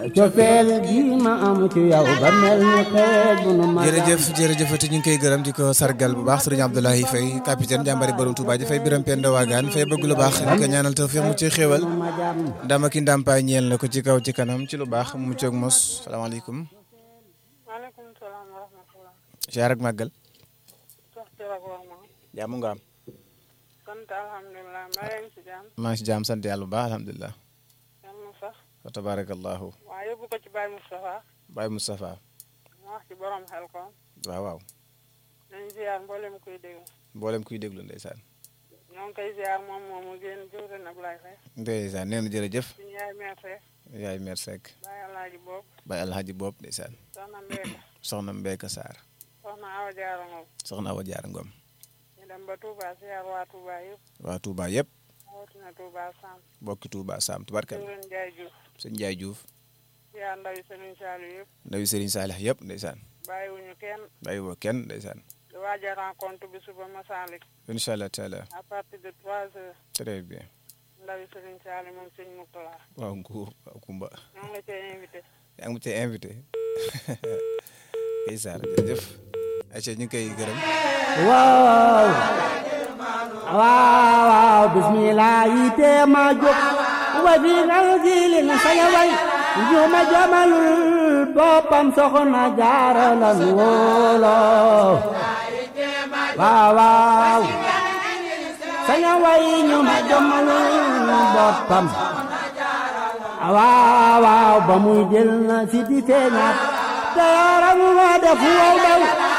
cofeel gi ma am ci yow ba mel ni xeej bu nu ma jërëjëf jërëjëfati ñu ngi koy gërëm di ko sargal bu baax sëriñ Abdoulaye Faye capitaine jàmbari borom Touba ji fay biram penda waagaan fay bëgg lu baax di ko ñaanal tawfiix mu ci xéewal ndama ki ndàmpaay ñeel na ko ci kaw ci kanam ci lu baax mu coog mos salaamaaleykum maaleykum salaam wa rahmatulah. jaar ak màggal sox ci rek wax ma. jàmm nga am sant alhamdulilah maa ngi si jàmm. maa ngi si jàmm sant yàlla bu baax alhamdulilah yal na sax. wa tabarakallahu waaw yóbbu ko ci Baye Moustapha. Baye Moustapha mu wax ci borom xel ko. waaw waaw nañ ziar mboolem kuy déglu. mboolem kuy déglu ndeysaan ñoo ngi koy ziar moom moomu génn jëwrin Ablaye Faye. ndeysaan nee na jërëjëf suñu yaay meer Seck. yaay mer Seck Baye Alaaji Boob. Baye Alhaji Boob ndeysaan soxna Mbeka. soxna Mbeka Sarr soxna Awa Diarra Ngom. soxna Awa Jaar Ngom ñu dem ba Touba ziar waa Touba yëpp. waa Touba yëpp rawatina Touba Sam. bokki Touba Sam tubarkal jëwrin Ndiaye Diouf. sëñ Ndiaye Diouf ziar ndawi Serigne Saliou yëpp. ndawi Serigne Salih yëpp ndeysaan bàyyiwuñu kenn. bàyyi woo kenn ndeysaan di waaj a rencontre bi suba Masalik. incha allah taala à partir de trois heures. très bien ndawi Serigne Saliou moom sëñ Moutala. waaw nguur waaw Kumba ñoo ngi la cay invité. yaa ngi ma cee invité kay Sarr jërëjëf ayca ñu ngi koy gërëm waaw waaw waaw bismillah yi tee ma jóg wa fi ngal jilin saña way njuma jamalul boppam soxna jaara lan wóolo waaw waaw saña way njuma jamalul boppam waaw waaw ba muy jël na si di feeñaat te yaram ma def wow daw